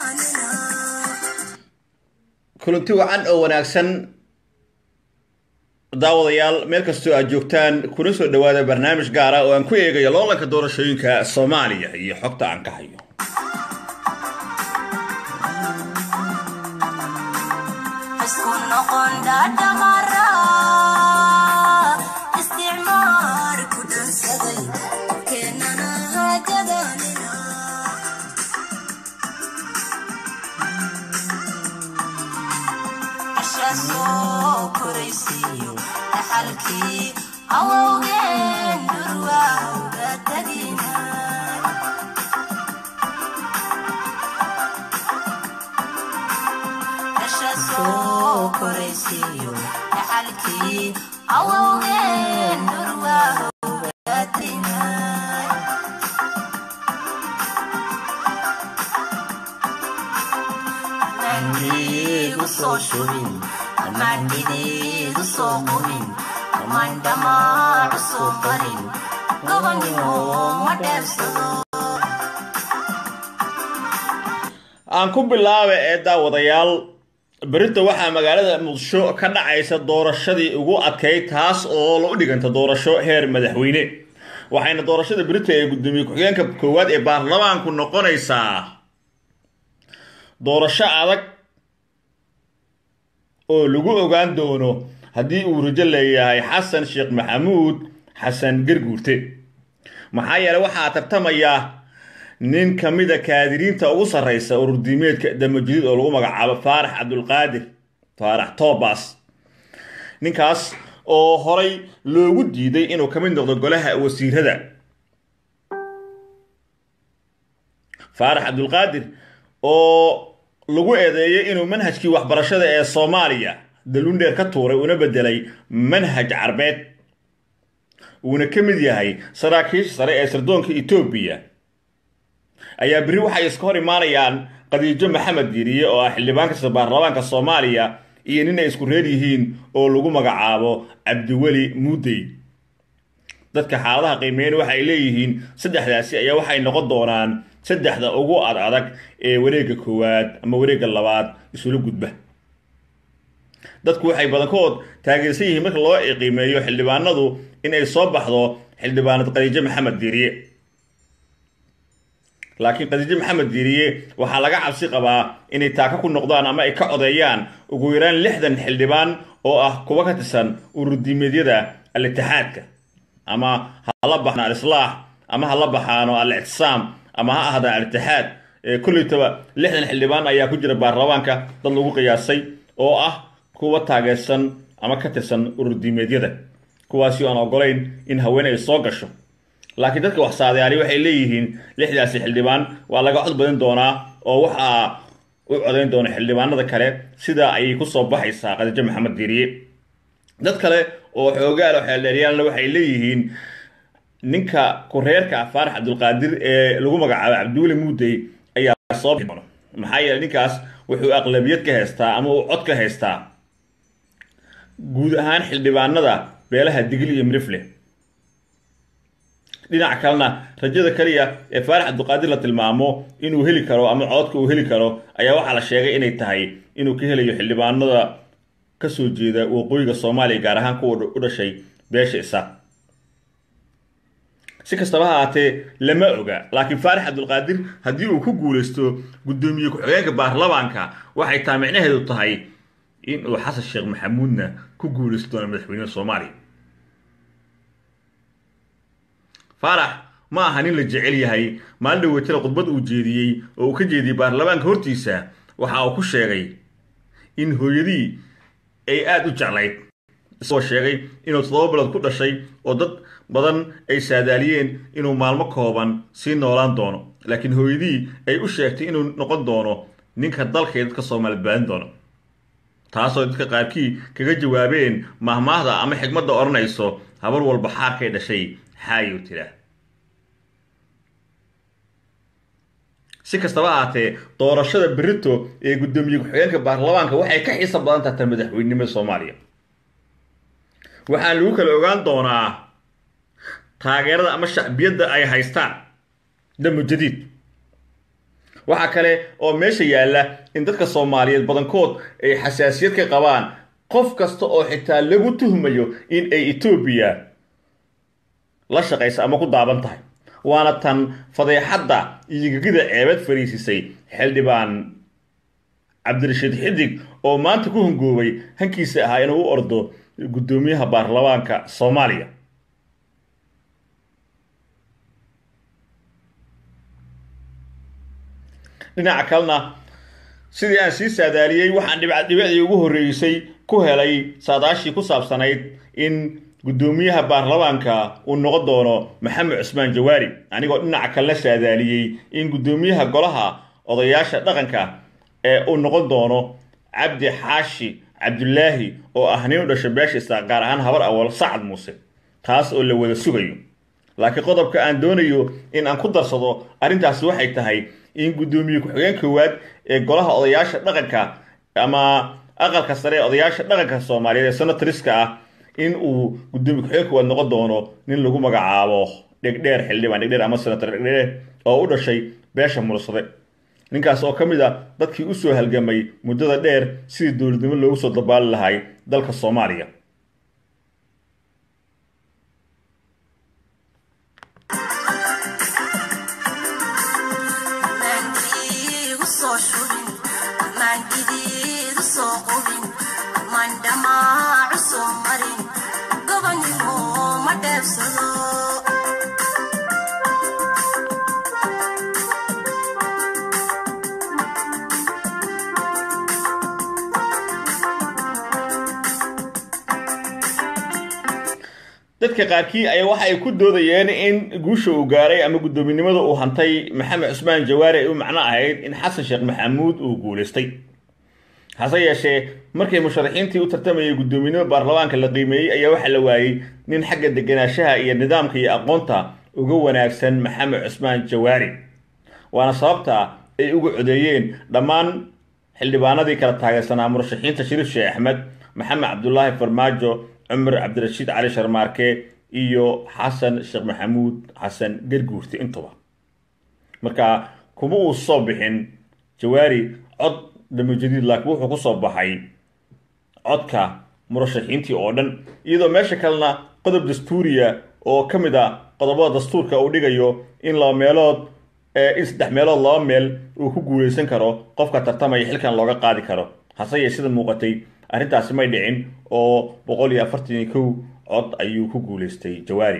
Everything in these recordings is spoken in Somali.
kulanti wacan oo wanaagsan daawadayaal meel kastoo aad joogtaan kuna soo dhowaada barnaamij gaara oo aan ku eegayo loolanka doorashooyinka soomaaliya iyo xogta aan ka hayo aan ku bilaaba ee daawadayaal berita waxaa magaalada muqdisho ka dhacaysa doorashadii ugu adkayd taas oo la u dhiganta doorasho heer madaxweyne waxayna doorashada berita ee gudoomiye ku-xigeenka koowaad ee baarlamaanku noqonaysaa doorasho adag oo lagu ogaan doono haddii uu rajo leeyahay xasan sheekh maxamuud xasan garguurte maxaa yeele waxaa tartamaya nin ka mida kaadiriinta ugu sarreysa ururdiimeedka damajadiid oo lagu magacaabo faarax cabdulqaadir faarax tobas ninkaas oo horay loogu diiday inuu ka mid noqdo golaha wasiirada faarax cabdulqaadir oo lagu eedeeyay inuu manhajkii waxbarashada ee soomaaliya dalundheer ka tuuray una bedelay manhaj carbeed uuna ka mid yahay saraakiisha sare ee sirdoonka etoobiya ayaa berri waxay iska hor imaanayaan qadiijo maxamed diiriye oo ah xildhibaan kasta baarlamaanka soomaaliya iyo nin ay isku reer yihiin oo lagu magacaabo cabdiweli muudey dadka xaaladaha qiimeyn waxa ay leeyihiin saddexdaasi ayaa waxay noqon doonaan saddexda ugu ad adag ee wareegga koowaad ama wareegga labaad isula gudba dadku waxay badankood taageersan yihiin marka loo qiimeeyo xildhibaanadu in ay soo baxdo xildhibaanad qadiijo maxamed diiriye laakiin qadiijo maxamed diiriye waxaa laga cabsi qabaa inay taaka ku noqdaan ama ay ka codeeyaan ugu yaraan lixdan xildhibaan oo ah kuwa ka tirsan ururdiimeedyada al-itixaadka ama hala baxaan al-islaax ama hala baxaano al-ictisaam ama ha ahda al-itixaad kollaytaba lixdan xildhibaan ayaa ku jira baarlamaanka dad lagu qiyaasay oo ah kuwa taageersan ama ka tirsan ururdiimeedyada kuwaasi aan ogolayn in haween ay soo gasho laakiin dadka wax saadayaali waxay leeyihiin lixdaasi xildhibaan waa laga cod badin doonaa oo waxaa u codayn doona xildhibaanada kale sidaa ayay kusoo baxaysaa qadiijo maxamed diiriye dad kale oo xoogaal xeeldheeryaalna waxay leeyihiin ninka ku-reerka faarax cabdulqaadir ee lagu magacaabo cabdiweli muudey ayaa soo bixi doona maxaa yeele ninkaas wuxuu aqlabiyad ka haystaa ama uu cod ka haystaa guud ahaan xildhibaanada beelaha digil iyo mirifle dhinaca kalena rajada kaliya ee faarax cabdulqaadir la tilmaamo inuu heli karo ama codka uu heli karo ayaa waxaa la sheegay inay tahay inuu ka helayo xildhibaanada kasoo jeeda waqooyiga soomaaliya gaar ahaan kuwa u dhashay beesha isaaq si kastaba ha ahaatee lama oga laakiin faarax cabdulqaadir haddii uu ku guulaysto guddoomiye ku-xigeenka baarlamaanka waxay taa micnaheedu tahay in uu xasan sheekh maxamuudna ku guulaysto doona madaxweynaha soomaaliya faarax ma aha nin la jecel yahay maalin dhaweytana khudbad uu jeediyey oo uu ka jeediyey baarlamaanka hortiisa waxa uu ku sheegay in hooyadii ay aada u jeclayd isagoo sheegay inuu toddoba bilood ku dhashay oo dad badan ay saadaaliyeen inuu maalmo kooban sii noolaan doono laakiin hooyadii ay u sheegtay inuu noqon doono ninka dalka ee dadka soomaali badbaadin doono taasoo dadka qaarkii kaga jawaabeen mahmaahda ama xigmadda odhanayso habar walba xaarkay dhashay xaayow tiraa si kastaba ahaatee doorashada berito ee guddoomiye ku-xigeenka baarlamaanka waxay ka xiisa badan tahay tan madaxweynenimada soomaaliya waxaa lagu kala ogaan doonaa taageerada ama shacbiyadda ay haystaan damo jadiid waxaa kale oo meesha yaalla in dadka soomaaliyeed badankood ay xasaasiyad ka qabaan qof kasta oo xitaa lagu tuhmayo in ay etoobiya la shaqaysa ama ku daaban tahay waana tan fadeexadda iyo gegida ceebad fariisisay xildhibaan cabdirashiid xidig oo maanta ku hungoobay hankiisa ahaa inuu u ordo guddoomiyaha baarlamaanka soomaaliya dhinaca kalena sidii aan sii saadaaliyey waxaan dhibicdii ugu horreysay ku helay saadaashii ku saabsanayd in guddoomiyaha baarlamaanka uu noqon doono maxamed cusmaan jawaari anigoo dhinaca kalena saadaaliyey in guddoomiyaha golaha odayaasha dhaqanka ee uu noqon doono cabdi xaashi cabdulaahi oo ah nin u dhashay beesha isaaq gaar ahaan habar awal sacad muuse taas oo la wada sugayo laakiin qodobka aan doonayo in aan ku darsado arrintaasi waxay tahay in guddoomiye ku-xigeen koowaad ee golaha odayaasha dhaqanka ama aqalka sare ee odayaasha dhaqanka soomaaliyeed ee senatoriska ah in uu guddoomiye ku-xigeen koowaad noqon doono nin lagu magacaabo dhegdheer xildhibaan dhegdheer ama senator dhegdheer oo u dhashay beesha mursade ninkaas oo ka mid a dadkii usoo halgamay muddada dheer sidii dowladnimo loogu soo dabaali lahay dalka soomaaliya dadka qaarkii ayaa waxa ay ku doodayeen in guusha uu gaaray ama guddoominimada uu hantay maxamed cusmaan jawaari ay u macno ahayd in xasan sheekh maxamuud uu guulaystay hase yeeshee markii musharaxiintii u tartamayay guddoominimo baarlamaanka la qiimeeyey ayaa waxaa la waayey nin xagga deganaanshaha iyo nidaamka iyo aqoonta uga wanaagsan maxamed cusmaan jawaari waana sababta ay uga codeeyeen dhammaan xildhibaanadii kala taageersanaa murashaxiinta shariif sheekh axmed maxamed cabdulaahi farmaajo cumar cabdirashiid cali sharmaarke iyo xasan sheekh maxamuud xasan garguurti intuba marka kuma uu soo bixin jawaari cod damajadiid laakiin wuxuu ku soo baxay codka murashaxiintii oo dhan iyadoo meesha kalena qodob dastuuriya oo ka mid a qodobada dastuurka uu dhigayo in laba meelood in saddex meelood laba meel uu ku guulaysan karo qofka tartamaya xilkan looga qaadi karo hase yee sida muuqatay arrintaasi may dhicin oo boqol iyo afartan iyo kow cod ayuu ku guulaystay jawaari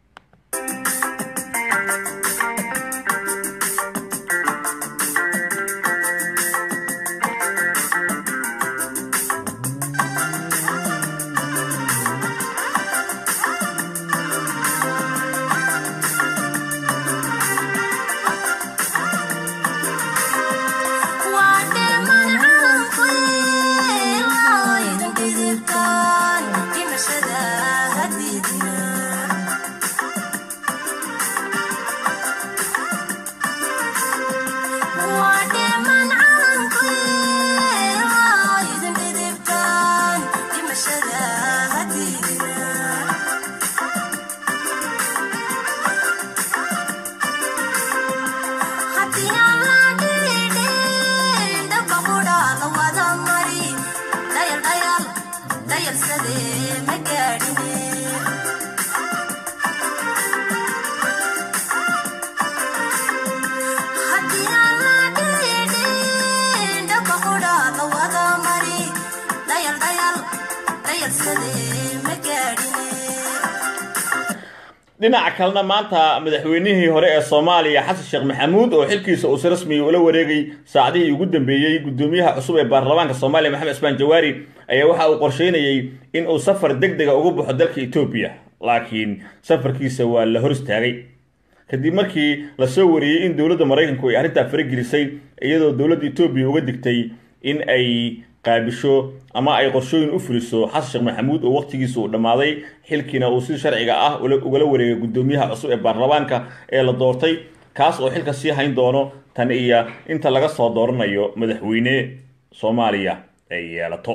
dhinaca kalena maanta madaxweynihii hore ee soomaaliya xasan sheekh maxamuud oo xilkiisa uu si rasmiya ula wareegay saacadihii ugu dambeeyey guddoomiyaha cusub ee baarlamaanka soomaaliya maxamed cismaan jawaari ayaa waxa uu qorsheynayey in uu safar deg dega ugu baxo dalka etoobiya laakiin safarkiisa waa la hor istaagay kadib markii lasoo wariyey in dowladda maraykanku ay arrintaa faragelisay iyadoo dowladda etoobiya uga digtay in ay qaabisho ama ay qorshooyin u fuliso xasan sheekh maxamuud oo waqtigiisa uu dhammaaday xilkiina uu si sharciga ah ugala wareegay guddoomiyaha cusub ee baarlamaanka ee la doortay kaas oo xilka sii hayn doono tan iyo inta laga soo dooranayo madaxweyne soomaaliya ay yeelato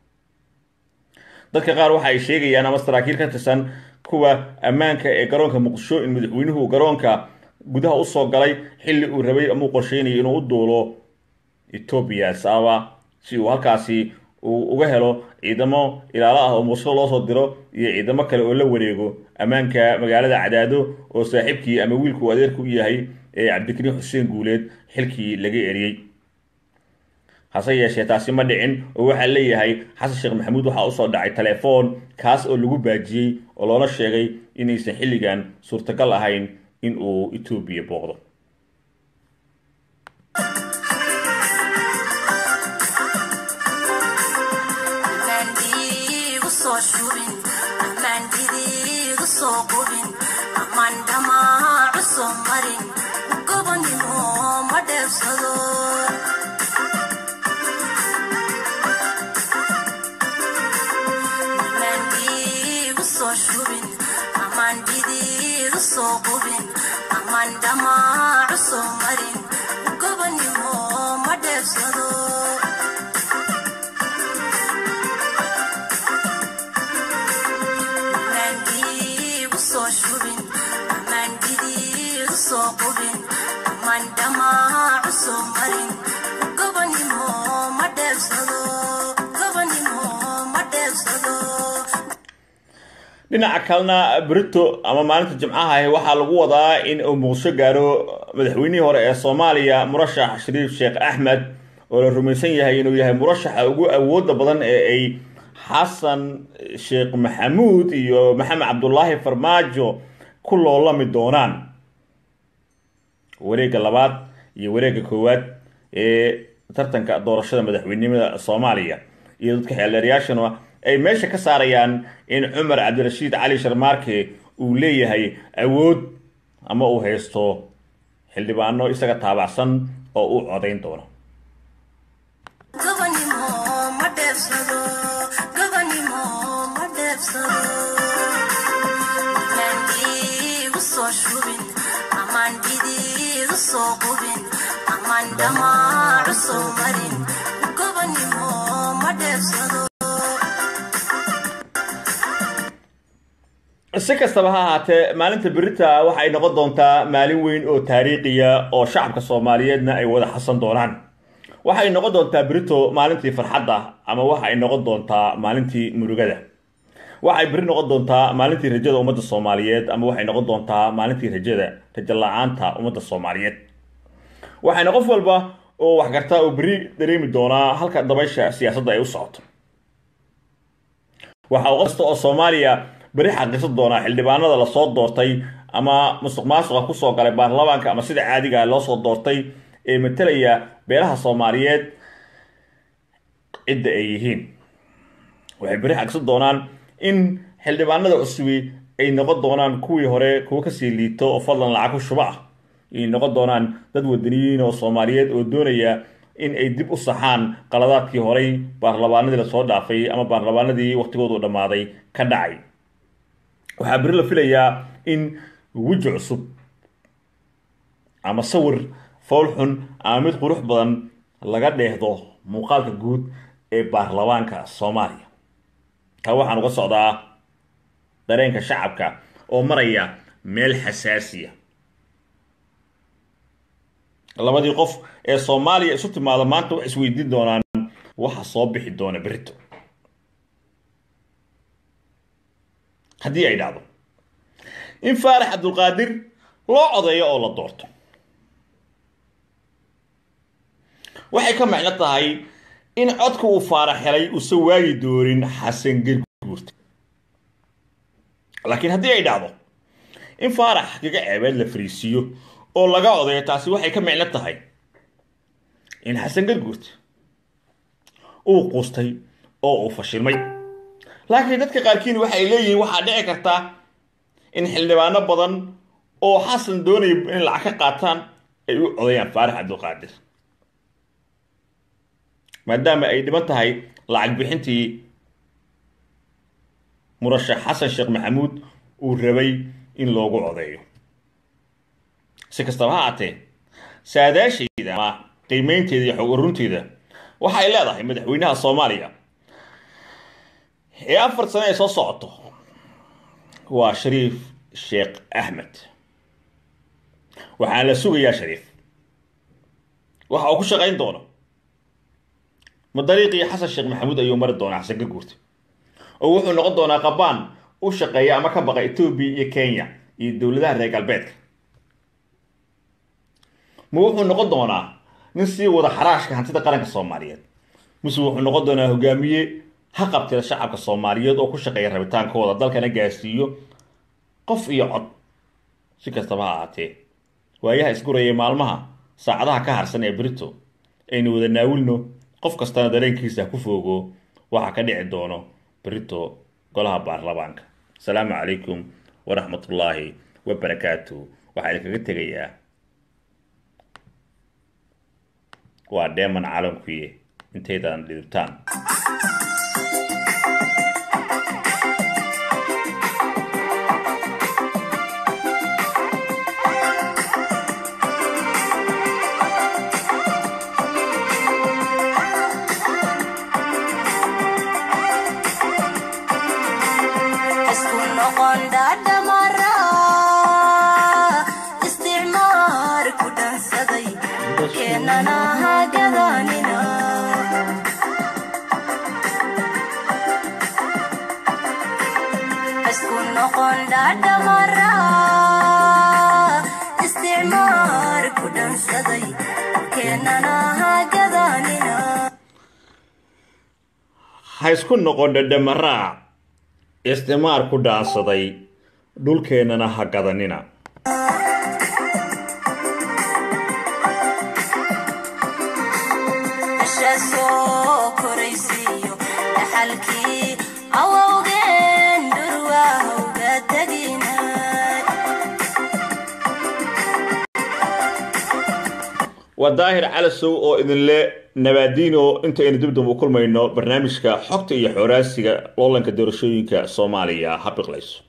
dadka qaar waxa ay sheegayaan ama saraakiil ka tirsan kuwa ammaanka ee garoonka muqdisho in madaxweynuhu garoonka gudaha usoo galay xilli uu rabay ama uu qorsheynayay inuu u duulo etoobiya sababa si uu halkaasi uu uga helo ciidamo ilaalo ah oo mursado loo soo diro iyo ciidamo kale oo la wareego ammaanka magaalada cadaado oo saaxiibkii ama wiilku adeerku u yahay ee cabdikariim xuseen guuleed xilkii laga eriyey hase yeeshee taasi ma dhicin oo waxaa leeyahay xasan sheekh maxamuud waxaa usoo dhacay telefoon kaas oo lagu baajiyey oo loola sheegay inaysan xilligan suurtagal ahayn in uu etoobiya booqdo dhinaca kalena brito ama maalinta jimcaha ahi waxaa lagu wadaa in uu muqdisho gaaro madaxweynihii hore ee soomaaliya murashax shariif sheekh axmed oo la rumaysan yahay inuu yahay murashaxa ugu awooda badan ee ay xasan sheekh maxamuud iyo maxamed cabdulaahi farmaajo ku loolami doonaan wareegga labaad iyo wareegga koowaad ee tartanka doorashada madaxweynenimada soomaaliya iyo dadka xeeldeerayaashana ay meesha ka saarayaan in cumar cabdirashiid cali sharmaarke uu leeyahay awood ama uu haysto xildhibaano isaga taabacsan oo u codayn doono si kastaba ha ahaatee maalinta berita waxay noqon doontaa maalin weyn oo taariikhiya oo shacabka soomaaliyeedna ay wada xasan doonaan waxay noqon doontaa berito maalintii farxadda ama waxay noqon doontaa maalintii murugada waxay beri noqon doontaa maalintii rajada ummadda soomaaliyeed ama waxay noqon doontaa maalintii rajada rajo la-aanta ummadda soomaaliyeed waxayna qof walba oo waxgartaa oo beri dareemi doonaa halka dabaysha siyaasadda ay u socoto waxa uu kasta oo soomaaliya beri xaqiisan doonaa xildhibaanada lasoo doortay ama musuq maasuqa kusoo galay baarlamaanka ama sida caadiga loo soo doortay ee matalaya beelaha soomaaliyeed cidda ay yihiin waxay beri xaqiisan doonaan in xildhibaanada cusubi ay noqon doonaan kuwii hore kuwa kasii liito oo fadlan lacag ku shuba ah ay noqon doonaan dad wadaniyiin oo soomaaliyeed oo doonaya in ay dib u saxaan qaladaadkii horey baarlamaanadii lasoo dhaafay ama baarlamaanadii waqtigoodu dhammaaday ka dhacay waxaa beri la filayaa in weji cusub ama sawir fool xun ama mid qurux badan laga dheehdo muuqaalka guud ee baarlamaanka soomaaliya taa waxaan uga socdaa dareenka shacabka oo maraya meel xasaasiya labadii qof ee soomaaliya isu timaado maanta wax isweydiin doonaan waxa soo bixi doona berito haddii ay dhacdo in faarax cabdulqaadir loo codeeyo oo la doorto waxay ka macno tahay in codka uu faarax helay uusan waagi doonin xasan gerguurta laakiin haddii ay dhacdo in faarax kaga ceebeed la fariisiiyo oo laga odeeyo taasi waxay ka micno tahay in xasan garguurta uu quustay oo uu fashilmay laakiin dadka qaarkiin waxay leeyihiin waxaa dhici karta in xildhibaano badan oo xasan doonaya in lacag ka qaataan ay u codayaan faarax cabdulqaadir maadaama ay dhiban tahay lacag bixintii murashax xasan sheekh maxamuud uu rabay in loogu codeeyo si kastaba ha aatee saadaashayda ama qiimeynteeda iyo xog urunteeda waxay leedahay madaxweynaha soomaaliya ee afar sano ay soo socoto waa shariif sheekh axmed waxaa la sugayaa shariif waxa uu ku shaqayn doono ma dariiqii xasan sheekh maxamuud ayuu mari doonaa xasan garguurta oo wuxuu noqon doonaa qabaan u shaqeeya ama ka baqa etoobiya iyo kenya iyo dowladaha reer galbeedka ma wuxuu noqon doonaa nin sii wada xaraashka hantida qaranka soomaaliyeed mise wuxuu noqon doonaa hogaamiye ha qabtida shacabka soomaaliyeed oo ku shaqeeya rabitaankooda dalkana gaarsiiyo qof iyo cod si kastaba ha ahaatee waayaha isguraya maalmaha saacadaha ka harsan ee brito aynu wada naawilno qof kastana dareenkiisa ku foogo waxaa ka dhici doono brito golaha baarlamaanka asalaamu calaykum waraxmatullaahi wabarakaatu waxaa idinkaga tegayaa waa dheeman caalamkuye intaydan dhidibtaan ha isku noqon dhadhamaraac isticmaar ku dhaansaday dhulkeennana ha gadanina waa daahir calasow oo idinle nabaadiino intaynu dibdib u kulmayno barnaamijka xogta iyo xooraasiga loolanka doorashooyinka soomaaliya ha biqlayso